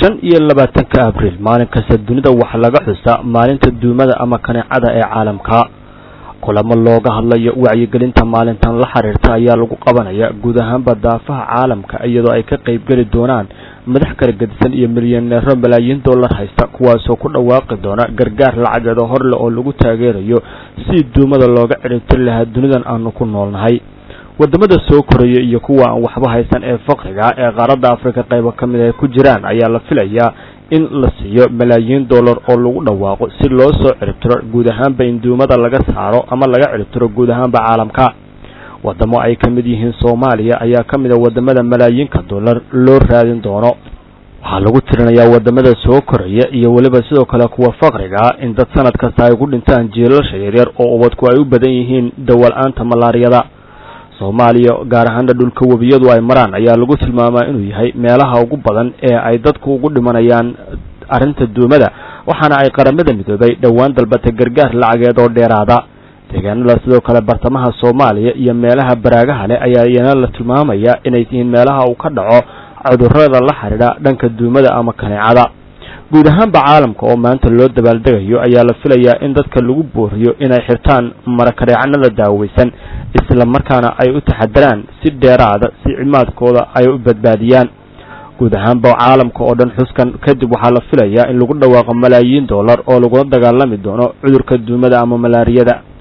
shan iyo labaatanka abriil maalin kasta dunida waxaa laga xusaa maalinta duumada ama kaneecada ee caalamka kulamo looga hadlayo wacyigelinta maalintan la xiriirta ayaa lagu qabanaya guud ahaanba daafaha caalamka iyadoo ay ka qaybgeli doonaan madax kala gedisan iyo milyaneero malaayiin dollar haysta kuwaasoo ku dhawaaqi doona gargaar lacageed oo horle oo lagu taageerayo si duumada looga ciribtiri lahaa dunidan aanu ku noolnahay wadamada soo koraya iyo kuwa aan waxba haysan ee faqriga ee qaaradda afrika qaybo ka mid ay ku jiraan ayaa la filayaa in la siiyo malaayiin dollar oo lagu dhawaaqo si loo soo ciribtiro guud ahaanba in duumada laga saaro ama laga ciribtiro guud ahaanba caalamka wadamo ay ka mid yihiin soomaaliya ayaa ka mid a wadamada malaayiinka dollar loo raadin doono waxaa lagu tirinayaa wadamada soo koraya iyo weliba sidoo kale kuwa faqriga in dad sanad kasta ay ku dhintaan jiilasha yaryar oo ubadku ay u badan yihiin dawal-aanta malaariyada soomaaliya gaar ahaana dhulka webiyadu ay maraan ayaa lagu tilmaamaa inuu yahay meelaha ugu badan ee ay dadku ugu dhimanayaan arrinta duumada waxaana ay qaramada midoobay dhowaan dalbatay gargaar lacageed oo dheeraada deegaanada sidoo kale bartamaha soomaaliya iyo meelaha baraagaha leh ayaa iyana la tilmaamaya inay yihiin meelaha uu ka dhaco cudurrada la xidhiidha dhanka duumada ama kaneecada guud ahaanba caalamka oo maanta loo dabaaldegayo ayaa la filayaa in dadka lagu booriyo inay xirtaan marakareecanada daaweysan isla markaana ay u taxadaraan si dheeraada si cimaadkooda ay u badbaadiyaan guud ahaanba caalamka oo dhan xuskan kadib waxaa la filayaa in lagu dhawaaqo malaayiin dollar oo lagula dagaalami doono cudurka duumada ama malaariyada